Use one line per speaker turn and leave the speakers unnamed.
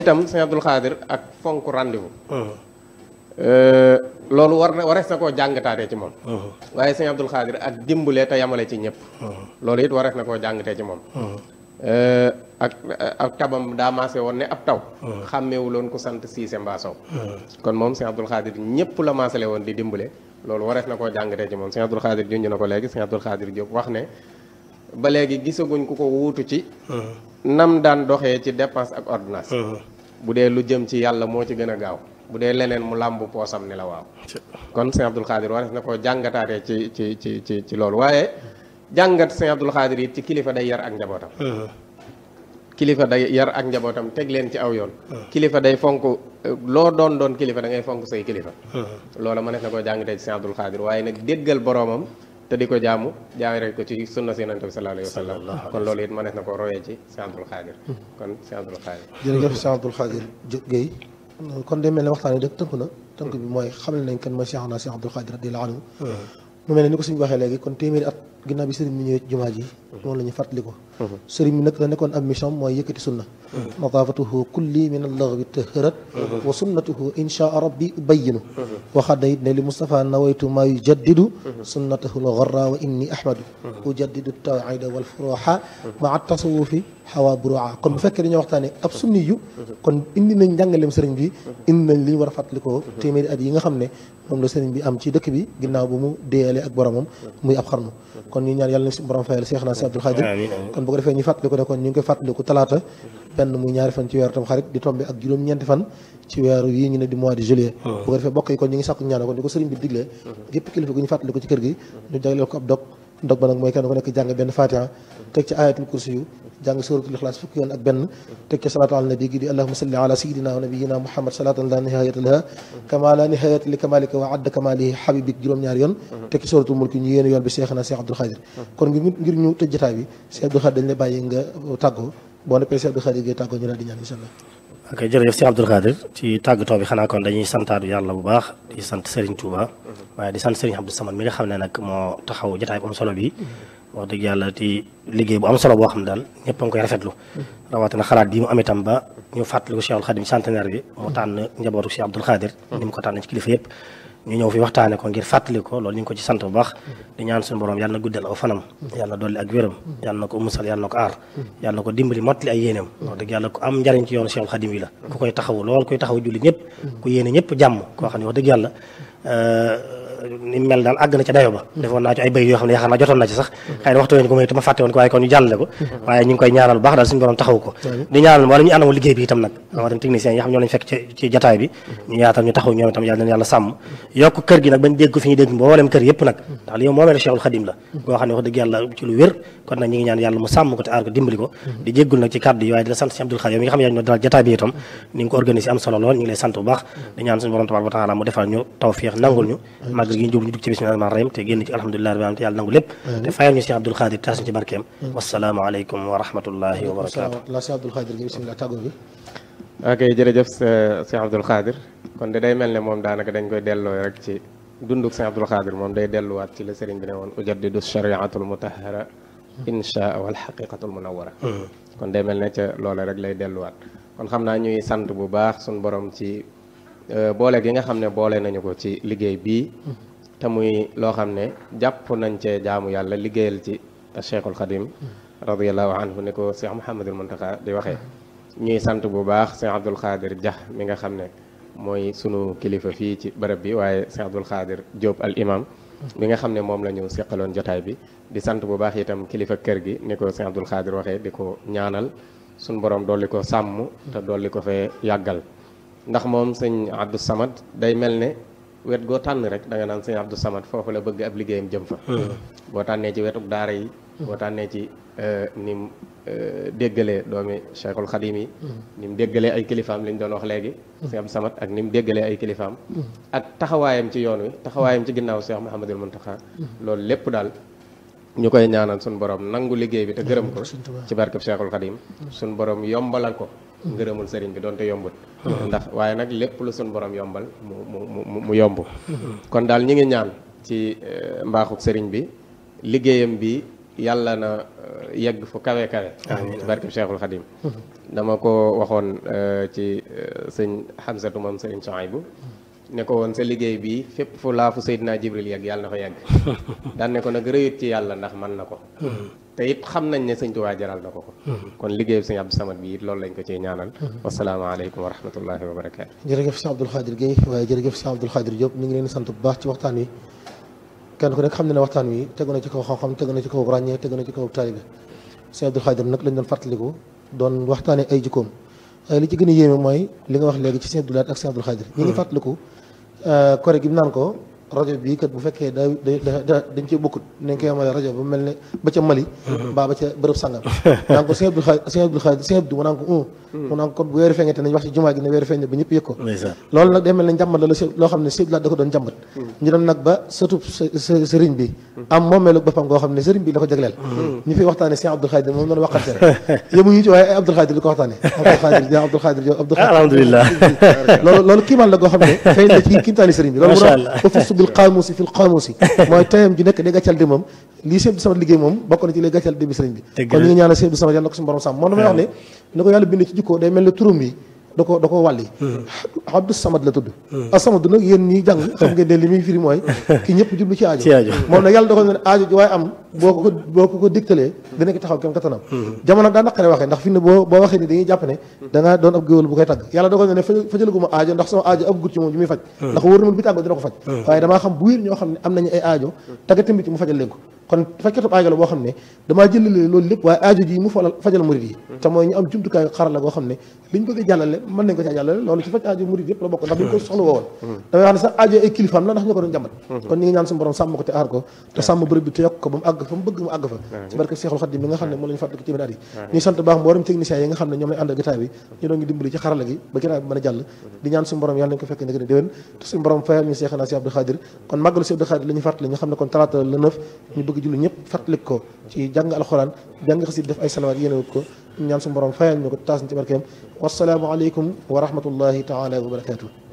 itam sëñ Abdul Xaadir ak fonk rendez-vous loolu war na warees na koo jàngataatee ci moom waaye sëñ Abdul Xaadir ak dimbale te yamale ci ñëpp loolu it warees na koo jàngatee ci moom ak ak tabam daa maase woon ne ab taw xàmmeewuloon ku sant siise mbaa sow kon moom sëñ Abdul Xaadir ñëpp la maasale woon di dimbale loolu warees na koo jàngatee ci moom sëñ Abdul Xaadir junj na ko léegi sëñ Abdul Xaadir Diop wax ne ba léegi gisaguñ ku ko wuutu ci nam daan doxee ci dépense ak ordonnance bu dee lu jëm ci yàlla moo ci gën a gaaw bu dee leneen mu làmb poosam ni la waaw kon sëñ Abdul Xaadir warees na koo jàngataatee ci ci ci ci ci loolu waaye jàngat sëñ Abdul Xaadir it ci kilifa day yar ak njabootam kilifa day yar ak njabootam teg leen ci aw yoon kilifa day fonk loo doon doon kilifa da ngay fonk say kilifa loola mënees na koo jàngatee ci sëñ Abdul Xaadir waaye nag déggal boroomam te di ko jaamu jaare ko ci sunna si yonent bi sallallahu alayhi wa sallam kon loolu it mënees na ko royee ci sëñ Abdul Xaadir kon sëñ Abdul Xaadir
jërëjëf sëñ Abdul Xaadir Guèye kon day mel ne waxtaan wi dëkk tënk na tënk bi mooy xamal nañ kan mooy Cheikh na Cheikh Abdul Xaadir radiyallahu anhu mu mel ne ni ko suñu waxee léegi kon téeméeri at ginnaaw bi sëriñ bi ñëwee jumaa ji moom la ñu fàttali ko sëriñ bi nag la nekkoon ab mission mooy yëkkati sunna nadaafatuhu kulli min allaghwi taharat wa sunnatuhu inshaa rabbi ubayyinu waxaat na it ne li Moustapha nawaytu maa yujaddidu sunnatahu lgarra wa inni ahmadu ujaddidu tawhida wal furuha maa tasawufi xawa buru'a kon bu fekkee dañoo waxtaanee ab sunni yu kon indi nañ njàngaleem sëriñ bi indi nañ li ñu war a fàttalikoo téeméeri at yi nga xam ne moom la sëriñ bi am ci dëkk bi ginnaaw bu mu déyalee ak boromam muy ab xarnu kon ñu ñaan yàlla na si borom fayal Cheikh na si Abdul Xaadir kon bu ko defee ñu fàttaliku ne kon ñu ngi koy fàttaliku talaata benn muy ñaari fan ci weeru tam xarit di tombé ak juróom-ñeenti fan ci weeru yi ñu ne di mois de juillet bu ko defee bokk yi kon ñu ngi sàkku ñaan kon di ko sëriñ bi diglee gépp kilifa gu ñu fàttaliku ci kër gi ñu jagleel ko ab dog dog ba nag mooy kenn ku nekk jàng benn fatiha teg ci ayatul kursi yu jàng suratul ixlaas fukki yoon ak benn teg ci salaatu ala nabi gi di allahuma salli ala sayidina wa nabiyina muhammad salatan la nihayata laha kama la nihayata li kamalika wa adda kamalihi habibik juróom-ñaari yoon teg ci suratul mulki ñu yéen yoon bi seex na seex abdul xaadir kon ngir ngir ñu tëj jotaay bi seex abdul xaadir dañ lay bàyyi nga tàggoo boo neppee seex abdul xaadir ngay tàggoo ñu daal di ñaan insha allah
ok jërëjëf Cheikh Abdul Xaadir ci tàggatoo bi xanaa kon dañuy santaatu yàlla bu baax di sant Serigne Touba waaye di sant Serigne Abdou Samad mi nga xam ne nag moo taxaw jotaay bu am solo bi wax dëgg yàlla ci liggéey bu am solo boo xam ne daal ñëpp a ngi koy rafetlu rawatina xalaat bi mu am itam ba ñu fàttali ko Cheikhul Khadim centenaire bi mu tànn njabootu Cheikh Abdul Xaadir ni mu ko tànn ci kilifa yëpp ñu ñëw fi waxtaane ko ngir fàttali ko loolu ñu ngi ko ci sant bu baax di ñaan suñu borom yàlla na guddal aw fanam yàlla na dolli ak wéram yàlla na ko musal yàlla na ko aar yàlla na ko dimbali mottali ay yéeneem wax dëgg yàlla ku am njariñ ci yoonu Cheikhul Khadim yi la ku koy taxawu lool kuy taxawu julli ñëpp ku yéene ñëpp jàmm koo xam ne wax dëgg yàlla ni mel daal àgg na ca dayo ba defoon naa ci ay bay yoo xam ne yaakaar naa jotoon na ci sax xëy na waxtu woon ko mooy te ma fàtte woon ko waaye kon ñu jàllale ko waaye ñu ngi koy ñaanal bu baax daal suñu borom taxaw ko di ñaanal wala ñu àndamu liggéey bi itam nag rawatina techniciens yi nga xam ñoo lañu fekk ci ci jataay bi ñu yaatal ñu taxaw ñoom itam yàlla na yàlla sàmm yokk kër gi nag bañ dégg ko fi ñu dégg mboolem kër yëpp nag ndax li yow moomee la Cheikhul Khadim la boo xam ne wax dëgg yàlla ci lu wér kon nag ñu ngi ñaan yàlla mu sàmm ko te aar ko dimbali ko di jéggul nag ci kàddu yi waaye di la sant si Abdul Khadim mi nga xam ne yaa ñu dalal jataay bi itam ni nga ko organisé am solo lool ñu ngi lay sant bu baax di ñaan suñu borom tabaaraka wa taala mu defal ñu tawfiix nangul ñu màggal gi ñu jub ñu dugg ci bismillah rahmaan rahim te génn ci alhamdulilah rabbil alamin te yàlla nangu lépp te fayal ñu Cheikh Abdul Khadir taas ñu ci barkeem wasalaamu aleykum wa rahmatullahi wa barakaatu
la Cheikh Abdul Xaadir gi bismillah tàggoo bi
ok jërëjëf Cheikh Abdul Xaadir kon de day mel ne moom daanaka dañ koy delloo rek ci dunduk Cheikh Abdul Xaadir moom day delluwaat ci la sëriñ bi ne woon ujaddidu shariatul mutahara insha wal xaqiqatul munawara kon day mel ne ca loola rek lay delluwaat kon xam naa ñuy sant bu baax suñ borom ci boole gi nga xam ne boole nañu ko ci liggéey bii te muy loo xam ne jàpp nañ cee jaamu yàlla liggéeyal ci Cheikhul Khadim radiallahu anhu ni ko Cheikh Mouhamadul Muntaxa di waxee ñuy sant bu baax Cheikh Abdul Xaadir Dia mi nga xam ne mooy sunu kilifa fii ci bërëb bi waaye Cheikh Abdul Xaadir Diop al imam mi nga xam ne moom la ñu seqaloon jotaay bi di sant bu baax itam kilifa kër gi ni ko Cheikh Abdul Xaadir waxee di ko ñaanal suñu borom dolli ko sàmm te dolli ko fee yàggal ndax moom sëñ Abdou Samad day mel ne wet goo tànn rek da nga naan sëñ Abdou Samad foofu la bëgg ab liggéeyam jëm fa boo tànnee ci wetuk daara yi boo tànnee ci ni mu déggalee doomi Cheikhul Khadim yi ni mu déggalee ay kilifaam li ñu doon wax léegi sëñ Abdou Samad ak ni mu déggalee ay kilifaam ak taxawaayam ci yoon wi taxawaayam ci ginnaaw Cheikh Mouhamadul Mountakha loolu lépp daal ñu koy ñaanal suñu borom nangu liggéey bi te gërëm ko ci barkeb Cheikhul Khadim suñu borom yombalal ko ngërëmul sëriñ bi doonte yombut ndax waaye nag lépp lu suñu borom yombal mu mu mu mu yomb kon daal ñi ngi ñaan ci mbaaxuk sëriñ bi liggéeyam bi yàlla na euh, yegg fu kawe kawe ci barke Cheikhul Khadim dama ko waxoon euh, ci euh, sëñ Hamsatu moom sëriñ Sohaybu ne ko woon sa liggéey bi fépp fu laa fu Seydina Jibril yegg yàlla na fa yegg daan ne ko nag rëyut ci yàlla ndax mën na ko te it xam nañ ne sëñ Tuubaa jaral na ko ko kon liggéeyu sëñ Abdou Samad bi it loolu lañ ko ciy ñaanal wasalaamaaleykum wa rahmatullahi wa barakaatu
jërëjëf Cheikh Abdoul Khadir Guèye waaye jërëjëf Cheikh Abdoul Khadir Diop ñu ngi leen di sant bu baax ci waxtaan wi kenn ku nekk xam ne ne waxtaan wi tegu na ci kaw xam-xam tegu na ci kaw ràññee tegu na ci kaw taalibe Cheikh Abdoul Khadir nag lañ doon fàttaliku doon waxtaanee ay jikkoom waaye li ci gën a yéeme mooy li nga wax léegi ci Cheikh Abdoul Ahad ak Cheikh Abdoul Khadir ñi ngi fàttaliku kore gi mu naan ko rajo bii kat bu fekkee da da dañ cee bokkut nañ koy amale rajo ba mel ne ba ca Mali mbaa ba ca bërëb sangam naan ko Sëñ Abdou Khadre Sëñ Abdou Khadre Sëñ Abdou mu naan ko un mu naan ko kon bu weeru feeñee te nañ wax ci jumaa gi ne weeru feeñ ba ñëpp yëg ko
ndeysaan
loolu nag day mel ne njàmbat la la si loo xam ne Sëñ Abdou Lahad da ko doon njàmbat ñu dem nag ba surtout sëriñ bi am moomeelu boppam goo xam ne sëriñ bi la ko jagleel ñu fi waxtaane Sëñ Abdou Khadre moom noonu waxante rek yemuñu ci waaye ay Abdou Khadre di ko waxtaane Abdou Khadre di Abdou Khadre Diop Abdou Khadre
alhamdulilah
loolu loolu kiimaan la goo xam ne feeñ na ci kiimtaani sëriñ bi loolu mu
Macha
doon
Allah.
ba fustu bil qaamusi fil qaamusi mooy tayam ju nekk day gàccal di moom lii Sëñ Abdou Samad liggéey moom bokk na ci lay gàccal di bi sëriñ bi
Dëgg
kon
la.
ñu ngi ñaanal Sëñ Abdou Samad yàlla na ko suñu borom sàmm moom damay wax ne ni ko yàlla bind ci jikko day mel ne turam bi da ko da ko wàlli Abdou Samad la tudd As-Samad nag yéen ñi jàng xam ngeen ne li muy firi mooy ki ñëpp jublu ci aajo
Ci aajo.
moom nag yàlla dogal na ne aajo ji waaye am boo ko boo ko ko digtalee dina ko taxaw kem kattanam jamono daa naqare waxee ndax fi ne boo boo waxee ni dañuy jàpp ne da nga doon ab géwél bu koy tagg yàlla dogal na ne fa fajalaguma aajo ndax sama aajo ab gut ci moom ji muy faj ndax wóor na ma bi tàggoo dina ko faj waaye damaa xam bu wér ñoo xam ne am nañu ay aajo tagga tamit mu fajal leen ko kon fajkatub aajo la boo xam ne damaa jëlale loolu lépp waaye aajo ji mu falal fajal murid yi te mooy ñu am jumtukaay xarala goo xam ne liñ bëgg a jàllale mën nañ ko caa jàllale loolu ci faj aajo murid yëpp la bokk ndax buñ ko soxla woowoon damay wax ne sax aajo ay kilifaam la ndax ñu ko doon jàmbat kon ñu ngi ñaan suñu borom sàmm ko te aar ko te sàmm bërëb bi te yokk ko ba mu àgg fa mu bëgg mu àgg fa ci barke Cheikhul Khadim mi nga xam ne moo la ñu fàttali ci at yi ñuy sant baax mboolem techniciens yi nga xam ne ñoom lañ àndal gitaay bi ñu doon ñu dimbali ci xarala gi ba gitaay bi mën a jàll di ñaan suñu borom yàlla nañ ko fekk ne gën a déwén te suñu borom fayal ñu Cheikhna Cheikh Abdou Khadir kon màggalu Cheikh Abdou Khadir la ñu fàttali ñu xam ne kon talaata le neuf ñu bëgg julli ñëpp fàttali ko ci jàng alxuraan jàng xasit def ay salawaat yéene wut ko ñu ñaan suñu borom fayal ñu ko taas ñu ci barkeem wasalaamu aleykum wa rahmatullahi taala wa barakatuh